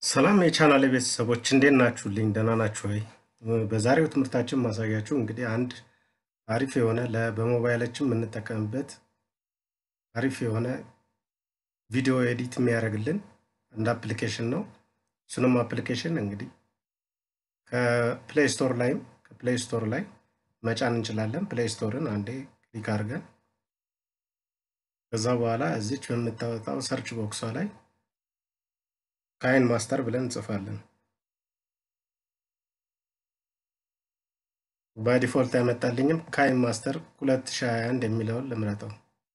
ሰላም የቻናል ቤተሰቦች እንዴት ናችሁልኝ? ደህና ናችሁ ወይ? በዛሬው ትምህርታችን ማሳያችሁ እንግዲህ አንድ አሪፍ የሆነ ለ- በሞባይላችን የምንጠቀምበት አሪፍ የሆነ ቪዲዮ ኤዲት የሚያደርግልን አንድ አፕሊኬሽን ነው። እሱንም አፕሊኬሽን እንግዲህ ከፕሌይ ስቶር ላይም ከፕሌይ ስቶር ላይ መጫን እንችላለን። ፕሌይ ስቶርን አንዴ ክሊክ አድርገን ከዛ በኋላ እዚች በምታወጣው ሰርች ቦክሷ ላይ ካይን ማስተር ብለን እንጽፋለን። በዲፎልት ያመጣልኝም ካይን ማስተር 2021 የሚለውን ልምረጠው።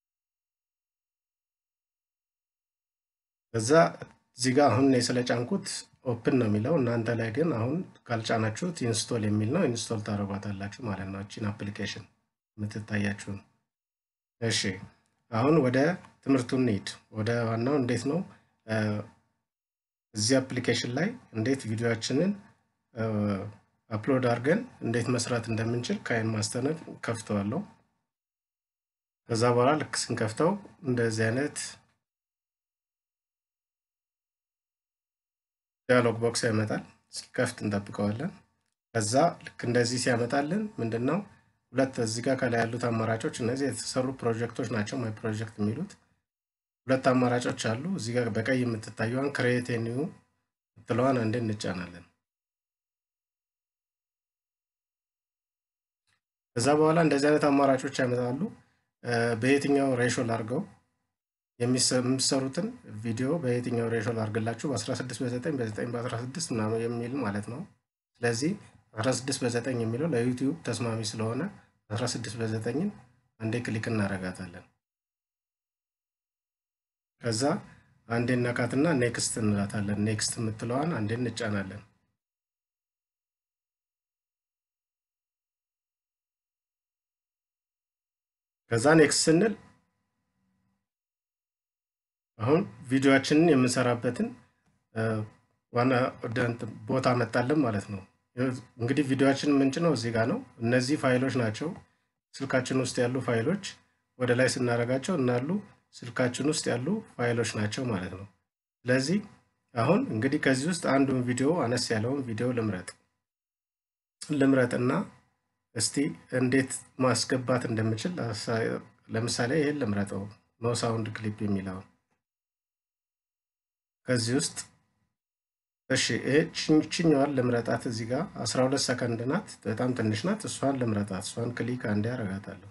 ከዛ እዚህ ጋር አሁን እኔ ስለጫንኩት ኦፕን ነው የሚለው፣ እናንተ ላይ ግን አሁን ካልጫናችሁት ኢንስቶል የሚል ነው። ኢንስቶል ታደርጓታላችሁ ማለት ነው። እቺን አፕሊኬሽን የምትታያችሁ ነው። እሺ አሁን ወደ ትምህርቱ እንሂድ። ወደ ዋናው እንዴት ነው እዚህ አፕሊኬሽን ላይ እንዴት ቪዲዮችንን አፕሎድ አድርገን እንዴት መስራት እንደምንችል ካይን ማስተርን ከፍተዋለሁ። ከዛ በኋላ ልክ ስንከፍተው እንደዚህ አይነት ዲያሎግ ቦክስ ያመጣል። እስኪከፍት እንጠብቀዋለን። ከዛ ልክ እንደዚህ ሲያመጣልን ምንድን ነው ሁለት እዚህ ጋር ከላይ ያሉት አማራጮች እነዚህ የተሰሩ ፕሮጀክቶች ናቸው። ማይ ፕሮጀክት የሚሉት ሁለት አማራጮች አሉ። እዚህ ጋር በቀይ የምትታየዋን ክሬት ኒው ምትለዋን አንዴ እንጫናለን። ከዛ በኋላ እንደዚህ አይነት አማራጮች ያመጣሉ። በየትኛው ሬሾ ላድርገው የሚሰሩትን ቪዲዮ በየትኛው ሬሾ ላድርግላችሁ በ16 በ9 በ9 በ16 ምናምን የሚል ማለት ነው። ስለዚህ 16 በ9 የሚለው ለዩቲዩብ ተስማሚ ስለሆነ 16 በ9ን አንዴ ክሊክ እናረጋታለን። ከዛ አንዴ ነካትና ኔክስት እንላታለን። ኔክስት የምትለዋን አንዴ እንጫናለን። ከዛ ኔክስት ስንል አሁን ቪዲዮችንን የምንሰራበትን ዋና ቦታ መጣለን ማለት ነው። እንግዲህ ቪዲዮችን ምንጭ ነው እዚህ ጋር ነው። እነዚህ ፋይሎች ናቸው ስልካችን ውስጥ ያሉ ፋይሎች ወደ ላይ ስናደርጋቸው እናሉ ስልካችን ውስጥ ያሉ ፋይሎች ናቸው ማለት ነው። ስለዚህ አሁን እንግዲህ ከዚህ ውስጥ አንዱን ቪዲዮ አነስ ያለውን ቪዲዮ ልምረጥ ልምረጥና እስቲ እንዴት ማስገባት እንደምችል ለምሳሌ ይሄን ልምረጠው ኖ ሳውንድ ክሊፕ የሚለውን ከዚህ ውስጥ እሺ ይህችኛዋን ልምረጣት እዚህ ጋር 12 ሰከንድ ናት፣ በጣም ትንሽ ናት። እሷን ልምረጣት። እሷን ክሊክ አንዴ ያረጋታለሁ።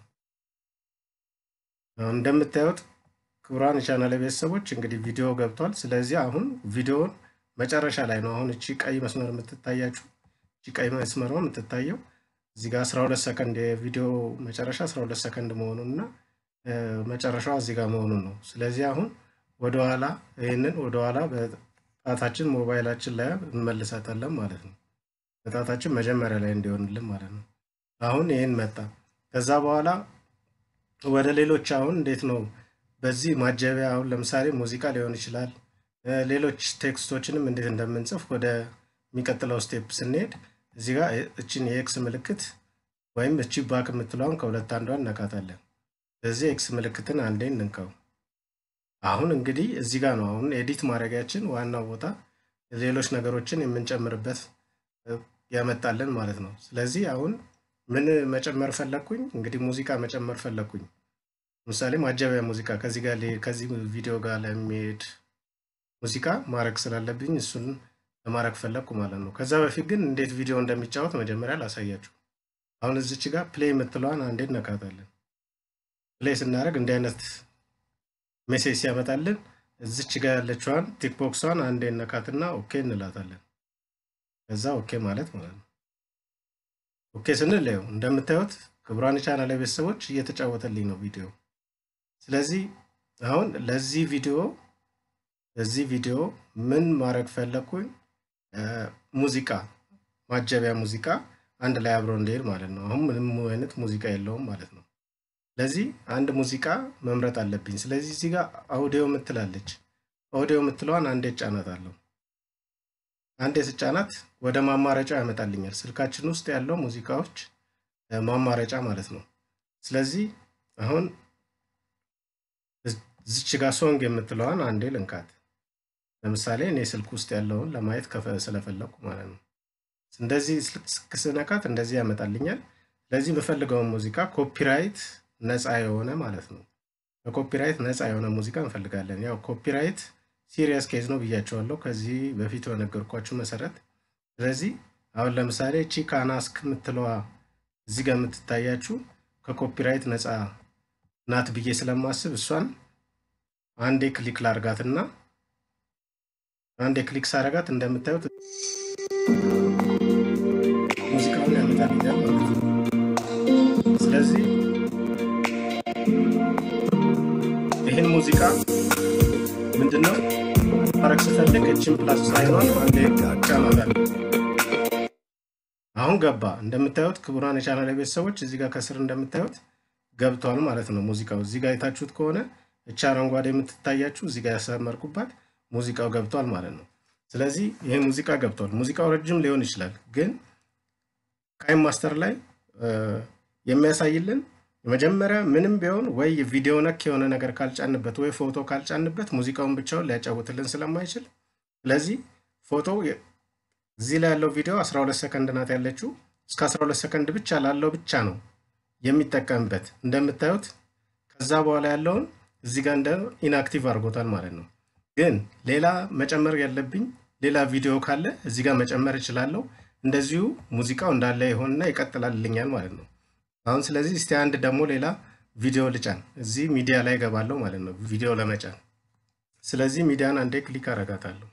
አሁን እንደምታዩት ክቡራን የቻናል ቤተሰቦች እንግዲህ ቪዲዮ ገብቷል። ስለዚህ አሁን ቪዲዮውን መጨረሻ ላይ ነው። አሁን እቺ ቀይ መስመር የምትታያችሁ እቺ ቀይ መስመሯ የምትታየው እዚህ ጋር 12 ሰከንድ የቪዲዮ መጨረሻ 12 ሰከንድ መሆኑን እና መጨረሻዋ እዚህ ጋር መሆኑን ነው። ስለዚህ አሁን ወደኋላ ይህንን ወደኋላ በጣታችን ሞባይላችን ላይ እንመልሳታለን ማለት ነው። በጣታችን መጀመሪያ ላይ እንዲሆንልን ማለት ነው። አሁን ይህን መጣ። ከዛ በኋላ ወደ ሌሎች አሁን እንዴት ነው በዚህ ማጀቢያ አሁን ለምሳሌ ሙዚቃ ሊሆን ይችላል። ሌሎች ቴክስቶችንም እንዴት እንደምንጽፍ ወደ የሚቀጥለው ስቴፕ ስንሄድ እዚህ ጋር እችን የኤክስ ምልክት ወይም እቺ ባክ የምትለውን ከሁለት አንዷን እነካታለን። ስለዚህ ኤክስ ምልክትን አንዴ እንንከው። አሁን እንግዲህ እዚህ ጋር ነው አሁን ኤዲት ማድረጊያችን ዋናው ቦታ ሌሎች ነገሮችን የምንጨምርበት ያመጣልን ማለት ነው። ስለዚህ አሁን ምን መጨመር ፈለግኩኝ? እንግዲህ ሙዚቃ መጨመር ፈለግኩኝ። ለምሳሌ ማጀቢያ ሙዚቃ ከዚህ ጋር ከዚህ ቪዲዮ ጋር ለሚሄድ ሙዚቃ ማድረግ ስላለብኝ እሱን ለማድረግ ፈለግኩ ማለት ነው። ከዛ በፊት ግን እንዴት ቪዲዮ እንደሚጫወት መጀመሪያ ላሳያችሁ። አሁን እዚች ጋር ፕሌይ የምትለዋን አንዴ እነካታለን። ፕሌይ ስናደርግ እንዲህ አይነት ሜሴጅ ሲያመጣልን እዚች ጋር ያለችዋን ቲክቦክሷን አንዴ እነካትና ኦኬ እንላታለን። ከዛ ኦኬ ማለት ማለት ነው። ኦኬ ስንል ይኸው እንደምታዩት ክቡራን ቻናል ቤተሰቦች እየተጫወተልኝ ነው ቪዲዮ። ስለዚህ አሁን ለዚህ ቪዲዮ ለዚህ ቪዲዮ ምን ማድረግ ፈለግኩኝ? ሙዚቃ ማጀቢያ ሙዚቃ አንድ ላይ አብሮ እንዲሄድ ማለት ነው። አሁን ምንም አይነት ሙዚቃ የለውም ማለት ነው። ስለዚህ አንድ ሙዚቃ መምረጥ አለብኝ። ስለዚህ እዚህ ጋር አውዲዮ ምትላለች። አውዲዮ ምትለዋን አንዴ ጫናታለሁ። አንዴ ስጫናት ወደ ማማረጫው ያመጣልኛል። ስልካችን ውስጥ ያለው ሙዚቃዎች ማማረጫ ማለት ነው። ስለዚህ አሁን እዚች ጋር ሶንግ የምትለዋን አንዴ ልንካት። ለምሳሌ እኔ ስልክ ውስጥ ያለውን ለማየት ስለፈለኩ ማለት ነው። እንደዚህ ስልክ ስነካት እንደዚህ ያመጣልኛል። ለዚህ የምፈልገውን ሙዚቃ ኮፒራይት ነፃ የሆነ ማለት ነው። በኮፒራይት ነፃ የሆነ ሙዚቃ እንፈልጋለን። ያው ኮፒራይት ሲሪየስ ኬዝ ነው ብያቸዋለሁ ከዚህ በፊት በነገርኳችሁ መሰረት። ስለዚህ አሁን ለምሳሌ ቺ ካናስክ የምትለዋ እዚህ ጋር የምትታያችሁ ከኮፒራይት ነፃ ናት ብዬ ስለማስብ እሷን አንዴ ክሊክ ላርጋትና አንዴ ክሊክ ሳረጋት እንደምታዩት ሙዚቃውን ያመጣልኛል ማለት ነው። ስለዚህ ይህን ሙዚቃ ምንድነው ማድረግ ስፈልግ እችን ፕላስ ሳይኗን አንዴ ጫናታል። አሁን ገባ። እንደምታዩት ክቡራን የቻናል ቤተሰቦች እዚህ ጋር ከስር እንደምታዩት ገብቷል ማለት ነው ሙዚቃው። እዚህ ጋር የታችሁት ከሆነ እቻ አረንጓዴ የምትታያችሁ እዚህ ጋር ያሰመርኩባት ሙዚቃው ገብቷል ማለት ነው። ስለዚህ ይህ ሙዚቃ ገብቷል። ሙዚቃው ረጅም ሊሆን ይችላል፣ ግን ካይም ማስተር ላይ የሚያሳይልን መጀመሪያ ምንም ቢሆን ወይ ቪዲዮ ነክ የሆነ ነገር ካልጫንበት ወይ ፎቶ ካልጫንበት ሙዚቃውን ብቻውን ሊያጫውትልን ስለማይችል ስለዚህ ፎቶ እዚህ ላይ ያለው ቪዲዮ 12 ሰከንድ ናት ያለችው እስከ 12 ሰከንድ ብቻ ላለው ብቻ ነው የሚጠቀምበት። እንደምታዩት ከዛ በኋላ ያለውን እዚህ ጋር እንደ ኢንአክቲቭ አድርጎታል ማለት ነው። ግን ሌላ መጨመር ያለብኝ ሌላ ቪዲዮ ካለ እዚህ ጋር መጨመር እችላለሁ። እንደዚሁ ሙዚቃው እንዳለ ይሆንና ይቀጥላልኛል ማለት ነው። አሁን ስለዚህ እስቲ አንድ ደግሞ ሌላ ቪዲዮ ልጫን። እዚህ ሚዲያ ላይ ገባለሁ ማለት ነው ቪዲዮ ለመጫን። ስለዚህ ሚዲያን አንዴ ክሊክ አረጋታለሁ።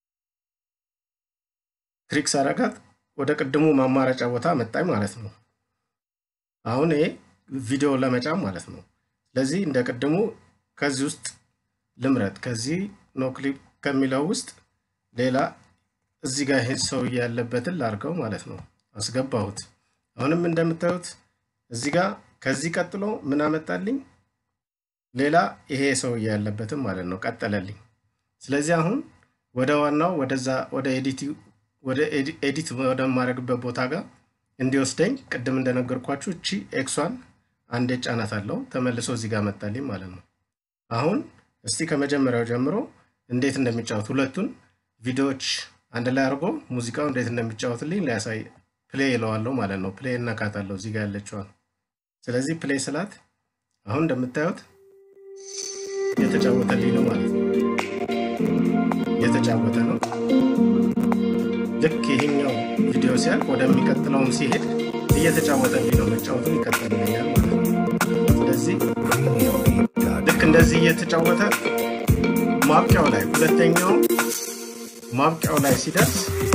ክሊክ ሳረጋት ወደ ቅድሙ ማማረጫ ቦታ መጣኝ ማለት ነው። አሁን ይሄ ቪዲዮ ለመጫን ማለት ነው። ስለዚህ እንደ ቅድሙ ከዚህ ውስጥ ልምረጥ። ከዚህ ኖ ክሊፕ ከሚለው ውስጥ ሌላ እዚህ ጋር ይሄ ሰውዬ ያለበትን ላርገው ማለት ነው። አስገባሁት። አሁንም እንደምታዩት እዚህ ጋር ከዚህ ቀጥሎ ምን አመጣልኝ? ሌላ ይሄ ሰውዬ ያለበትን ማለት ነው ቀጠለልኝ። ስለዚህ አሁን ወደ ዋናው ወደዛ ወደ ኤዲት ወደ ኤዲት ወደማድረግበት ቦታ ጋር እንዲወስደኝ ቅድም እንደነገርኳችሁ እቺ ኤክሷን አንዴ ጫናት አለው ተመልሶ እዚህ ጋር መጣልኝ ማለት ነው። አሁን እስቲ ከመጀመሪያው ጀምሮ እንዴት እንደሚጫወት ሁለቱን ቪዲዮዎች አንድ ላይ አድርጎ ሙዚቃው እንዴት እንደሚጫወትልኝ ሊያሳይ ፕሌይ ይለዋለሁ ማለት ነው። ፕሌይ እናካታለሁ እዚህ ጋር ያለችዋል። ስለዚህ ፕሌይ ስላት አሁን እንደምታዩት እየተጫወተልኝ ነው ማለት ነው። እየተጫወተ ነው። ልክ ይሄኛው ቪዲዮ ሲያልቅ ወደሚቀጥለውም ሲሄድ እየተጫወተልኝ ነው። መጫወቱን ይቀጥልልኛል ማለት ነው። ስለዚህ ልክ እንደዚህ እየተጫወተ ማብቂያው ላይ ሁለተኛው ማብቂያው ላይ ሲደርስ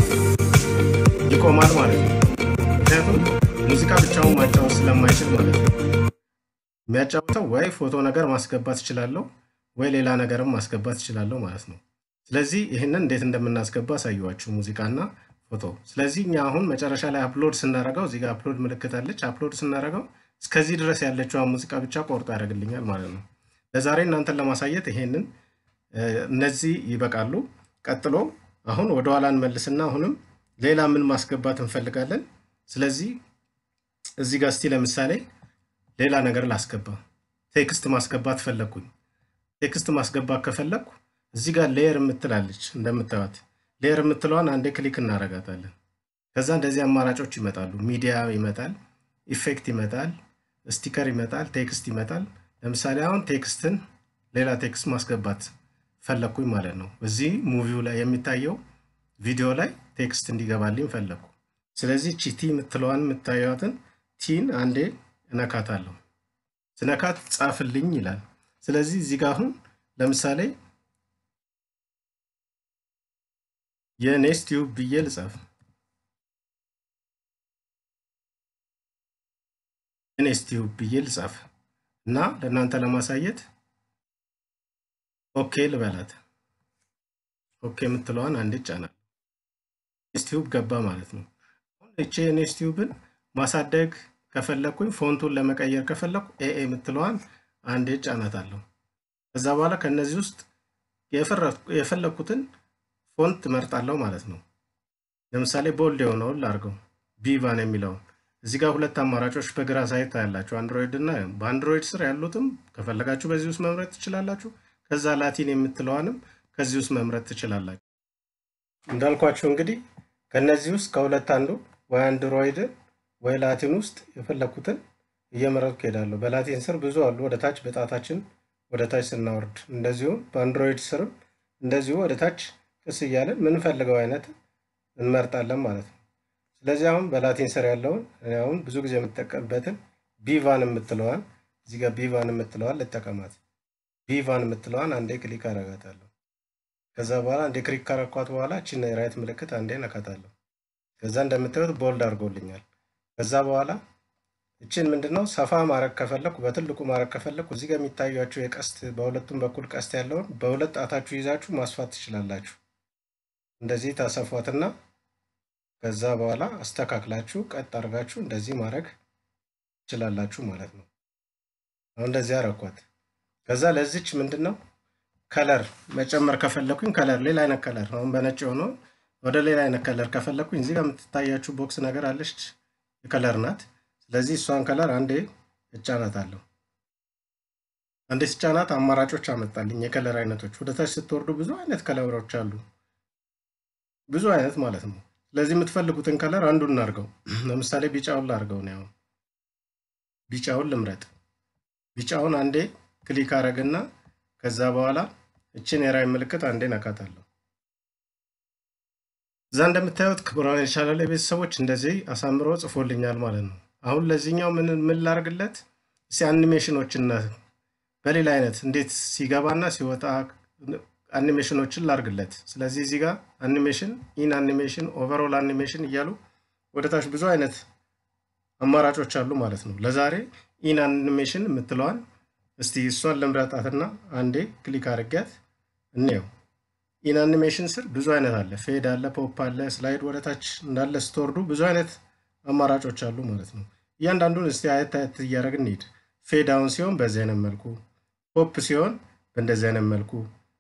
ይቆማል ማለት ነው። ምክንያቱም ሙዚቃ ብቻውን ማጫወት ስለማይችል ማለት ነው። የሚያጫውተው ወይ ፎቶ ነገር ማስገባት እችላለሁ ወይ ሌላ ነገርም ማስገባት እችላለሁ ማለት ነው። ስለዚህ ይህንን እንዴት እንደምናስገባ አሳየኋችሁ፣ ሙዚቃና ፎቶ። ስለዚህ እኛ አሁን መጨረሻ ላይ አፕሎድ ስናደርገው እዚህ ጋር አፕሎድ ምልክት አለች። አፕሎድ ስናደርገው እስከዚህ ድረስ ያለችዋን ሙዚቃ ብቻ ቆርጦ ያደርግልኛል ማለት ነው። ለዛሬ እናንተን ለማሳየት ይሄንን እነዚህ ይበቃሉ። ቀጥሎ አሁን ወደኋላ እንመልስና አሁንም ሌላ ምን ማስገባት እንፈልጋለን። ስለዚህ እዚህ ጋር እስቲ ለምሳሌ ሌላ ነገር ላስገባ። ቴክስት ማስገባት ፈለግኩኝ። ቴክስት ማስገባት ከፈለግኩ እዚህ ጋር ሌየር የምትላለች እንደምታዩት፣ ሌየር የምትለዋን አንዴ ክሊክ እናረጋታለን። ከዛ እንደዚህ አማራጮች ይመጣሉ። ሚዲያ ይመጣል፣ ኢፌክት ይመጣል፣ ስቲከር ይመጣል፣ ቴክስት ይመጣል። ለምሳሌ አሁን ቴክስትን ሌላ ቴክስት ማስገባት ፈለግኩኝ ማለት ነው። እዚህ ሙቪው ላይ የሚታየው ቪዲዮ ላይ ቴክስት እንዲገባልኝ ፈለግኩ። ስለዚህ ቺ ቲ የምትለዋን የምታዩትን ቲን አንዴ እነካታለሁ። ስነካት ጻፍልኝ ይላል። ስለዚህ እዚህ ጋር አሁን ለምሳሌ የኔስ ቲዩብ ብዬ ልጻፍ። የኔስ ቲዩብ ብዬ ልጻፍ እና ለእናንተ ለማሳየት ኦኬ ልበላት። ኦኬ የምትለዋን አንዴ ጫናል። ኔስቲዩብ ገባ ማለት ነው። አሁን እቼ ኔስቲዩብን ማሳደግ ከፈለግኩኝ ፎንቱን ለመቀየር ከፈለግኩ ኤኤ የምትለዋን አንዴ ጫናታለሁ። ከዛ በኋላ ከነዚህ ውስጥ የፈለግኩትን ፎንት መርጣለሁ ማለት ነው። ለምሳሌ ቦልድ የሆነውን ላርገው ቢቫን የሚለውን እዚህ ጋር ሁለት አማራጮች በግራ ሳይት ታያላችሁ፣ አንድሮይድ እና በአንድሮይድ ስር ያሉትም ከፈለጋችሁ በዚህ ውስጥ መምረጥ ትችላላችሁ። ከዛ ላቲን የምትለዋንም ከዚህ ውስጥ መምረጥ ትችላላችሁ። እንዳልኳቸው እንግዲህ ከነዚህ ውስጥ ከሁለት አንዱ ወይ አንድሮይድን ወይ ላቲን ውስጥ የፈለኩትን እየመረጥኩ ሄዳለሁ። በላቲን ስር ብዙ አሉ። ወደ ታች በጣታችን ወደ ታች ስናወርድ፣ እንደዚሁም በአንድሮይድ ስርም እንደዚሁ ወደ ታች ቅስ እያለን ምንፈልገው አይነት እንመርጣለን ማለት ነው። ስለዚህ አሁን በላቲን ስር ያለውን እኔ አሁን ብዙ ጊዜ የምጠቀምበትን ቢቫን የምትለዋን እዚህ ጋር ቢቫን የምትለዋን ልጠቀማት። ቢቫን የምትለዋን አንዴ ክሊክ አረጋታለሁ። ከዛ በኋላ አንዴ ክሊክ ካረኳት በኋላ እችን የራይት ምልክት አንዴ ነካታለሁ። ከዛ እንደምታዩት ቦልድ አድርጎልኛል። ከዛ በኋላ እችን ምንድነው ሰፋ ማድረግ ከፈለኩ በትልቁ ማድረግ ከፈለኩ እዚህ ጋር የሚታያችሁ የቀስት በሁለቱም በኩል ቀስት ያለውን በሁለት ጣታችሁ ይዛችሁ ማስፋት ትችላላችሁ። እንደዚህ ታሰፏትና ከዛ በኋላ አስተካክላችሁ ቀጥ አድርጋችሁ እንደዚህ ማድረግ ትችላላችሁ ማለት ነው። አሁን እንደዚህ አረኳት። ከዛ ለዚች ምንድን ነው ከለር መጨመር ከፈለኩኝ ከለር ሌላ አይነት ከለር አሁን በነጭ ሆኖ ወደ ሌላ አይነት ከለር ከፈለኩኝ እዚህ ጋር የምትታያችሁ ቦክስ ነገር አለች የከለር ናት። ስለዚህ እሷን ከለር አንዴ እጫናታለሁ። አንዴ ስጫናት አማራጮች አመጣልኝ የከለር አይነቶች። ወደ ታች ስትወርዱ ብዙ አይነት ከለሮች አሉ፣ ብዙ አይነት ማለት ነው። ስለዚህ የምትፈልጉትን ከለር አንዱን እናድርገው። ለምሳሌ ቢጫውን ላድርገው ነው። ቢጫውን ልምረጥ። ቢጫውን አንዴ ክሊክ አረግና ከዛ በኋላ እችን የራይ ምልክት አንዴ ነካታለሁ። እዛ እንደምታዩት ክቡራን የቻናል ቤተሰቦች እንደዚህ አሳምሮ ጽፎልኛል ማለት ነው። አሁን ለዚህኛው ምን ምን ላርግለት እስኪ አኒሜሽኖችን በሌላ አይነት እንዴት ሲገባና ሲወጣ አኒሜሽኖችን ላርግለት። ስለዚህ እዚህ ጋር አኒሜሽን፣ ኢን አኒሜሽን፣ ኦቨርኦል አኒሜሽን እያሉ ወደ ታች ብዙ አይነት አማራጮች አሉ ማለት ነው። ለዛሬ ኢን አኒሜሽን የምትለዋን እስቲ እሷን ልምረጣትና አንዴ ክሊክ አድርጊያት እንየው። ኢን አኒሜሽን ስር ብዙ አይነት አለ። ፌድ አለ፣ ፖፕ አለ፣ ስላይድ ወደ ታች እንዳለ ስትወርዱ ብዙ አይነት አማራጮች አሉ ማለት ነው። እያንዳንዱን እስቲ አየት አየት እያደረግን እንሂድ። ፌድ አሁን ሲሆን በዚህ አይነት መልኩ፣ ፖፕ ሲሆን በእንደዚህ አይነት መልኩ፣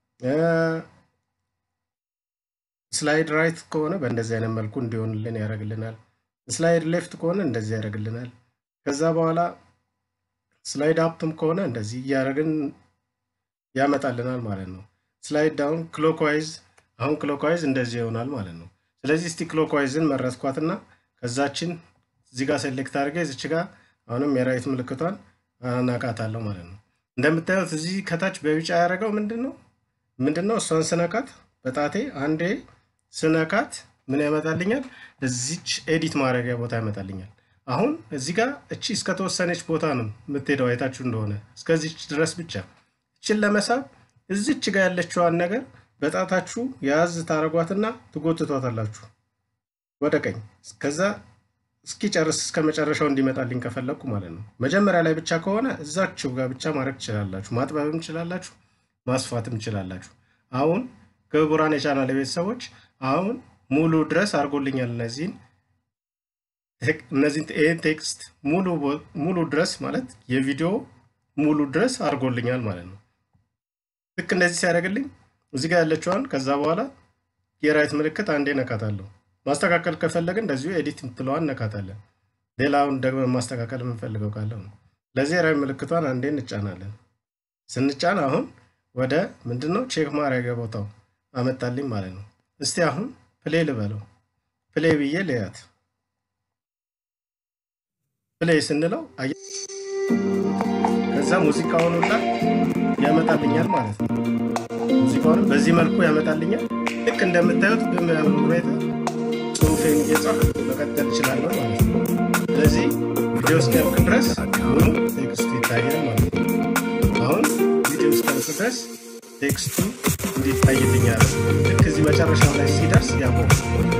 ስላይድ ራይት ከሆነ በእንደዚህ አይነት መልኩ እንዲሆንልን ያደርግልናል። ስላይድ ሌፍት ከሆነ እንደዚህ ያደርግልናል። ከዛ በኋላ ስላይድ አፕም ከሆነ እንደዚህ እያደረግን ያመጣልናል ማለት ነው። ስላይድ ዳውን ክሎክዋይዝ፣ አሁን ክሎክዋይዝ እንደዚህ ይሆናል ማለት ነው። ስለዚህ እስቲ ክሎክዋይዝን መረጥኳትና ከዛችን እዚህ ጋር ሴሌክት አድርጌ እዚች ጋር አሁንም የራይት ምልክቷን አናቃታለሁ ማለት ነው። እንደምታዩት እዚህ ከታች በቢጫ ያደረገው ምንድን ነው ምንድን ነው? እሷን ስነካት በጣቴ አንዴ ስነካት ምን ያመጣልኛል? እዚች ኤዲት ማድረጊያ ቦታ ያመጣልኛል። አሁን እዚህ ጋር እቺ እስከተወሰነች ቦታ ነው የምትሄደው። አይታችሁ እንደሆነ እስከዚች ድረስ ብቻ። እችን ለመሳብ እዚች ጋር ያለችዋን ነገር በጣታችሁ የያዝ ታረጓትና ትጎትቷታላችሁ ወደ ቀኝ። ከዛ እስኪጨርስ እስከ መጨረሻው እንዲመጣልኝ ከፈለግኩ ማለት ነው። መጀመሪያ ላይ ብቻ ከሆነ እዛችሁ ጋር ብቻ ማድረግ ትችላላችሁ። ማጥበብም ትችላላችሁ፣ ማስፋትም ትችላላችሁ። አሁን ክቡራን የቻናል ቤተሰቦች አሁን ሙሉ ድረስ አድርጎልኛል እነዚህን እነዚህን ይህን ቴክስት ሙሉ ድረስ ማለት የቪዲዮ ሙሉ ድረስ አድርጎልኛል ማለት ነው። ልክ እንደዚህ ሲያደርግልኝ እዚህ ጋር ያለችዋን ከዛ በኋላ የራይት ምልክት አንዴ ነካታለሁ። ማስተካከል ከፈለግን እንደዚሁ ኤዲት የምትለዋን ነካታለን። ሌላውን ደግሞ ማስተካከል የምንፈልገው ካለው ነው። ለዚህ የራይት ምልክቷን አንዴ እንጫናለን። ስንጫን አሁን ወደ ምንድነው ቼክ ማድረጊያ ቦታው አመጣልኝ ማለት ነው። እስቲ አሁን ፕሌይ ልበለው። ፕሌይ ብዬ ልያት። ፕሌይ ስንለው ከዛ ሙዚቃውን ሁላ ያመጣልኛል ማለት ነው። ሙዚቃውንም በዚህ መልኩ ያመጣልኛል። ልክ እንደምታዩት በሚያምር ሁኔታ ጽሁፌን እየጻፍ መቀጠል እችላለሁ ማለት ነው። ስለዚህ ቪዲዮ እስኪያልቅ ድረስ ሙሉ ቴክስቱ ይታያል ማለት ነው። አሁን ቪዲዮ እስኪያልቅ ድረስ ቴክስቱ እንዲታይልኛል። ልክ እዚህ መጨረሻው ላይ ሲደርስ ያቆማል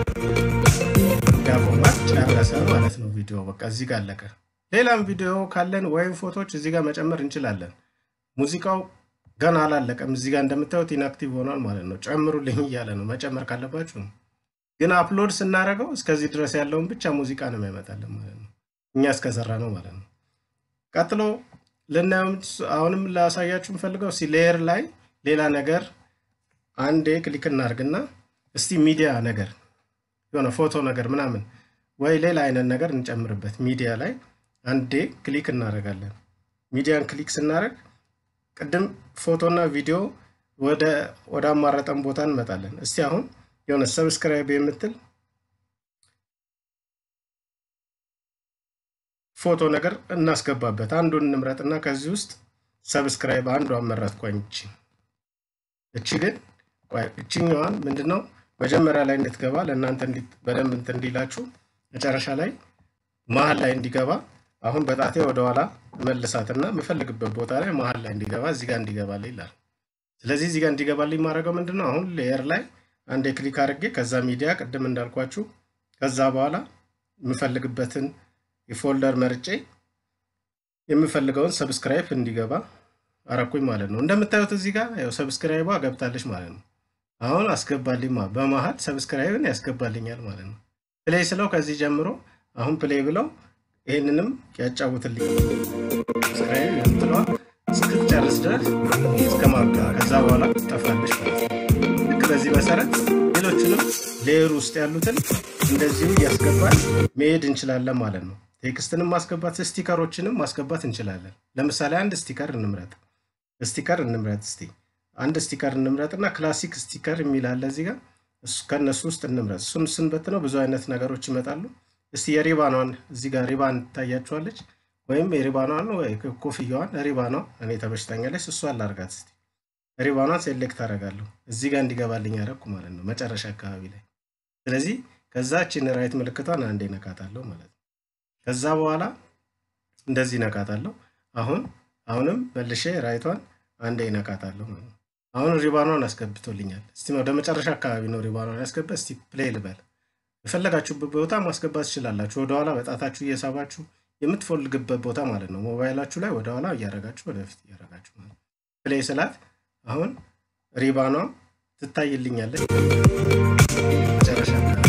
ያቆማል፣ ጨረሰ ማለት ነው። ቪዲዮ በቃ እዚህ ጋር አለቀ። ሌላም ቪዲዮ ካለን ወይም ፎቶዎች እዚህ ጋር መጨመር እንችላለን። ሙዚቃው ገና አላለቀም። እዚህ ጋር እንደምታዩት ኢንአክቲቭ ሆኗል ማለት ነው። ጨምሩልኝ እያለ ነው። መጨመር ካለባችሁ ነው። ግን አፕሎድ ስናደርገው እስከዚህ ድረስ ያለውን ብቻ ሙዚቃ ነው የሚያመጣልን ማለት ነው። እኛ እስከሰራ ነው ማለት ነው። ቀጥሎ ልናየው አሁንም ላሳያችሁ የምፈልገው እስቲ ሌየር ላይ ሌላ ነገር አንዴ ክሊክ እናድርግና እስቲ ሚዲያ ነገር የሆነ ፎቶ ነገር ምናምን ወይ ሌላ አይነት ነገር እንጨምርበት። ሚዲያ ላይ አንዴ ክሊክ እናደርጋለን። ሚዲያን ክሊክ ስናደርግ ቅድም ፎቶና ቪዲዮ ወደ አማረጠን ቦታ እንመጣለን። እስቲ አሁን የሆነ ሰብስክራይብ የምትል ፎቶ ነገር እናስገባበት። አንዱን እንምረጥና ከዚህ ውስጥ ሰብስክራይብ አንዷን መረጥኳኝ። እቺ እቺ ግን እችኛዋን ምንድን ነው መጀመሪያ ላይ እንድትገባ ለእናንተ በደንብ እንትን እንዲላችሁ መጨረሻ ላይ መሀል ላይ እንዲገባ አሁን በጣቴ ወደኋላ መልሳትና የምፈልግበት ቦታ ላይ መሀል ላይ እንዲገባ እዚህ ጋር እንዲገባልኝ ይላል። ስለዚህ እዚህ ጋር እንዲገባልኝ ማድረገው ምንድን ነው አሁን ሌየር ላይ አንዴ ክሊክ አድርጌ ከዛ ሚዲያ ቅድም እንዳልኳችሁ ከዛ በኋላ የምፈልግበትን የፎልደር መርጬ የምፈልገውን ሰብስክራይብ እንዲገባ አረኩኝ ማለት ነው። እንደምታዩት እዚህ ጋር ያው ሰብስክራይቧ ገብታለች ማለት ነው። አሁን አስገባልኝ በመሀል ሰብስክራይብን ያስገባልኛል ማለት ነው። ፕሌይ ስለው ከዚህ ጀምሮ አሁን ፕሌይ ብለው ይህንንም ያጫውትልኝ ሰብስክራይብ የምትለዋ እስክትጨርስ ድረስ እስከ ማብቃ ከዛ በኋላ ጠፋለች ማለት ነው። ልክ በዚህ መሰረት ሌሎችንም ሌየር ውስጥ ያሉትን እንደዚሁ እያስገባን መሄድ እንችላለን ማለት ነው። ቴክስትንም ማስገባት ስቲከሮችንም ማስገባት እንችላለን። ለምሳሌ አንድ ስቲከር እንምረጥ ስቲከር እንምረጥ እስቲ አንድ ስቲከር እንምረጥ እና ክላሲክ ስቲከር የሚል አለ እዚህ ጋር ከእነሱ ውስጥ እንምረጥ። እሱን ስንበትነው ብዙ አይነት ነገሮች ይመጣሉ። እስቲ የሪባኗን እዚህ ጋር ሪባን ታያችኋለች፣ ወይም የሪባኗን ወይ ኮፍያዋን ሪባኗ እኔ ተበሽታኛለች፣ እሷን ላርጋት እስቲ። ሪባኗን ሴሌክት አደርጋለሁ እዚህ ጋር እንዲገባልኝ ያደረኩ ማለት ነው መጨረሻ አካባቢ ላይ። ስለዚህ ከዛችን ራይት ምልክቷን አንዴ ነካታለሁ ማለት ነው። ከዛ በኋላ እንደዚህ ነካታለሁ። አሁን አሁንም መልሼ ራይቷን አንዴ ነካታለሁ ማለት ነው። አሁን ሪባኗን አስገብቶልኛል። እስቲ ወደ መጨረሻ አካባቢ ነው ሪባኗን ያስገባ። እስቲ ፕሌይ ልበል። የፈለጋችሁበት ቦታ ማስገባት ትችላላችሁ። ወደኋላ በጣታችሁ እየሳባችሁ የምትፈልግበት ቦታ ማለት ነው። ሞባይላችሁ ላይ ወደኋላ እያረጋችሁ ወደፊት እያረጋችሁ ማለት ነው። ፕሌይ ስላት አሁን ሪባኗ ትታይልኛለች። መጨረሻ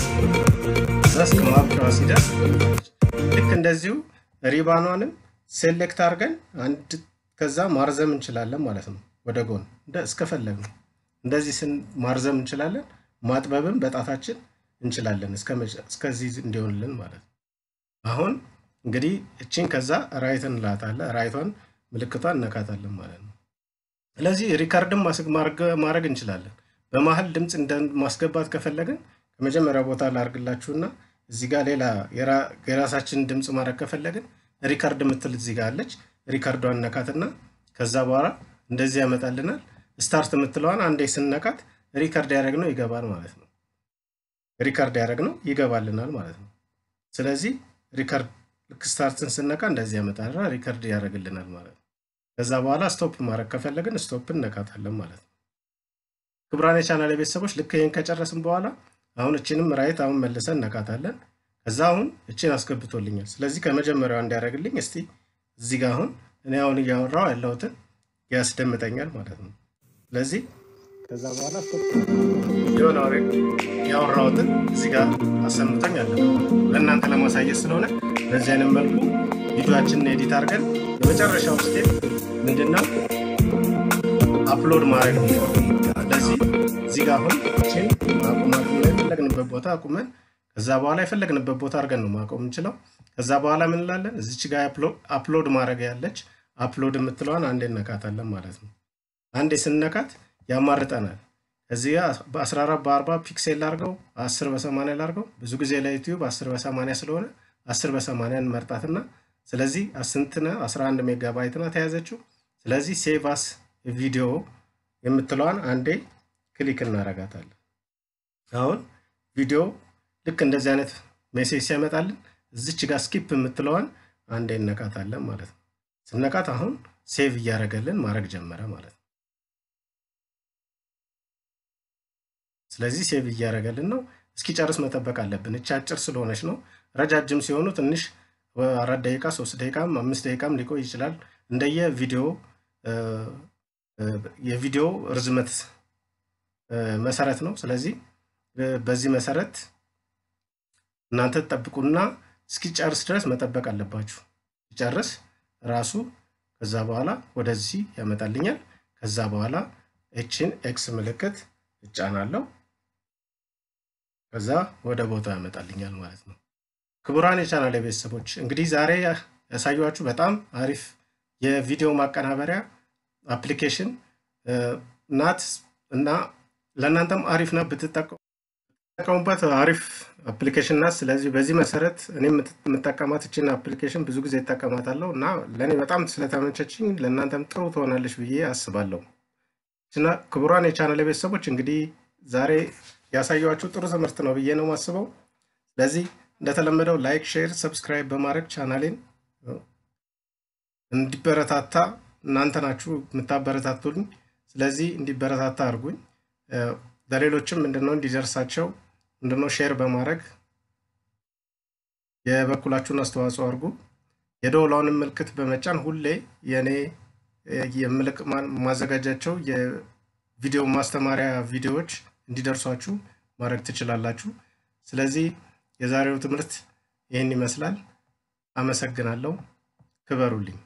እዛ እስከ ማብቂያዋ ሲደርስ ልክ እንደዚሁ ሪባኗንም ሴሌክት አድርገን አንድ ከዛ ማርዘም እንችላለን ማለት ነው። ወደ ጎን እስከፈለግ ነው እንደዚህ ስን ማርዘም እንችላለን። ማጥበብም በጣታችን እንችላለን እስከዚህ እንዲሆንልን ማለት ነው። አሁን እንግዲህ እችን ከዛ ራይት እንላታለን። ራይቷን ምልክቷን እነካታለን ማለት ነው። ስለዚህ ሪከርድም ማድረግ እንችላለን። በመሀል ድምፅ ማስገባት ከፈለግን ከመጀመሪያ ቦታ ላርግላችሁና እዚህ ጋር ሌላ የራሳችንን ድምፅ ማድረግ ከፈለግን ሪከርድ የምትል እዚህ ጋር አለች። ሪከርዷን ነካትና ከዛ በኋላ እንደዚህ ያመጣልናል። ስታርት የምትለዋን አንዴ ስነካት ሪከርድ ያደረግነው ይገባል ማለት ነው። ሪከርድ ያደረግነው ይገባልናል ማለት ነው። ስለዚህ ሪከርድ ልክ ስታርትን ስነካ እንደዚህ ያመጣልና ሪከርድ ያደርግልናል ማለት ነው። ከዛ በኋላ ስቶፕ ማድረግ ከፈለግን ስቶፕ እነካታለን ማለት ነው። ክቡራን የቻናል ቤተሰቦች ልክ ይህን ከጨረስን በኋላ አሁን እችንም ራይት አሁን መልሰን እነካታለን። ከዛ አሁን እችን አስገብቶልኛል። ስለዚህ ከመጀመሪያው እንዲያደርግልኝ እስቲ እዚህ ጋር አሁን እኔ አሁን እያወራው ያለሁትን ያስደምጠኛል ማለት ነው። ስለዚህ ከዛ በኋላ የሆነ ወሬ ያወራሁትን እዚህ ጋር አሰምቶኝ አለ ለእናንተ ለማሳየት ስለሆነ በዚህ አይነት መልኩ ቪዲዮችንን ኤዲት አድርገን የመጨረሻው ስቴፕ ምንድነው አፕሎድ ማድረግ ነው። ስለዚህ እዚህ ጋር አሁን ችን ማቆማት የፈለግንበት ቦታ አቁመን ከዛ በኋላ የፈለግንበት ቦታ አድርገን ነው ማቆም የምንችለው። ከዛ በኋላ ምን እንላለን? እዚች ጋር አፕሎድ ማድረግ ያለች አፕሎድ የምትለዋን አንዴ እነካታለን ማለት ነው። አንዴ ስነካት ያማርጠናል። እዚህ ጋር በ14 በ40 ፒክሴል ላርገው 10 በ80 ላርገው። ብዙ ጊዜ ለዩቲዩብ 10 በ80 ስለሆነ 10 በ80 እንመርጣትና ስለዚህ ስንት ነው? 11 ሜጋባይት ናት የያዘችው። ስለዚህ ሴቫስ ቪዲዮ የምትለዋን አንዴ ክሊክ እናረጋታለን። አሁን ቪዲዮ ልክ እንደዚህ አይነት ሜሴጅ ሲያመጣልን እዚች ጋር ስኪፕ የምትለዋን አንዴ እነካታለን ማለት ነው። ስነካት አሁን ሴቭ እያደረገልን ማድረግ ጀመረ ማለት ነው። ስለዚህ ሴቭ እያደረገልን ነው። እስኪጨርስ መጠበቅ አለብን። እቺ አጭር ስለሆነች ነው። ረጃጅም ሲሆኑ ትንሽ አራት ደቂቃ፣ ሶስት ደቂቃም አምስት ደቂቃም ሊቆይ ይችላል እንደየ ቪዲዮ የቪዲዮ ርዝመት መሰረት ነው። ስለዚህ በዚህ መሰረት እናንተ ትጠብቁና እስኪጨርስ ድረስ መጠበቅ አለባችሁ። ሲጨርስ ራሱ ከዛ በኋላ ወደዚህ ያመጣልኛል። ከዛ በኋላ ኤችን ኤክስ ምልክት እጫናለሁ። ከዛ ወደ ቦታው ያመጣልኛል ማለት ነው። ክቡራን የቻናል ቤተሰቦች እንግዲህ ዛሬ ያሳየኋችሁ በጣም አሪፍ የቪዲዮ ማቀናበሪያ አፕሊኬሽን ናት እና ለእናንተም አሪፍ ናት ብትጠቀሙበት አሪፍ አፕሊኬሽን ናት። ስለዚህ በዚህ መሰረት እኔ የምጠቀማት እችን አፕሊኬሽን ብዙ ጊዜ እጠቀማታለሁ እና ለእኔ በጣም ስለተመቸችኝ ለእናንተም ጥሩ ትሆናለች ብዬ አስባለሁ። እና ክቡራን የቻናል ቤተሰቦች እንግዲህ ዛሬ ያሳየኋችሁ ጥሩ ትምህርት ነው ብዬ ነው የማስበው። ስለዚህ እንደተለመደው ላይክ፣ ሼር፣ ሰብስክራይብ በማድረግ ቻናሌን እንዲበረታታ እናንተ ናችሁ የምታበረታቱልኝ። ስለዚህ እንዲበረታታ አድርጉኝ። ለሌሎችም ምንድነው እንዲደርሳቸው ምንድነው ሼር በማድረግ የበኩላችሁን አስተዋጽኦ አድርጉ። የደወላውንም ምልክት በመጫን ሁሌ የእኔ የምልክ ማዘጋጃቸው የቪዲዮ ማስተማሪያ ቪዲዮዎች እንዲደርሷችሁ ማድረግ ትችላላችሁ። ስለዚህ የዛሬው ትምህርት ይህን ይመስላል። አመሰግናለሁ። ክበሩልኝ።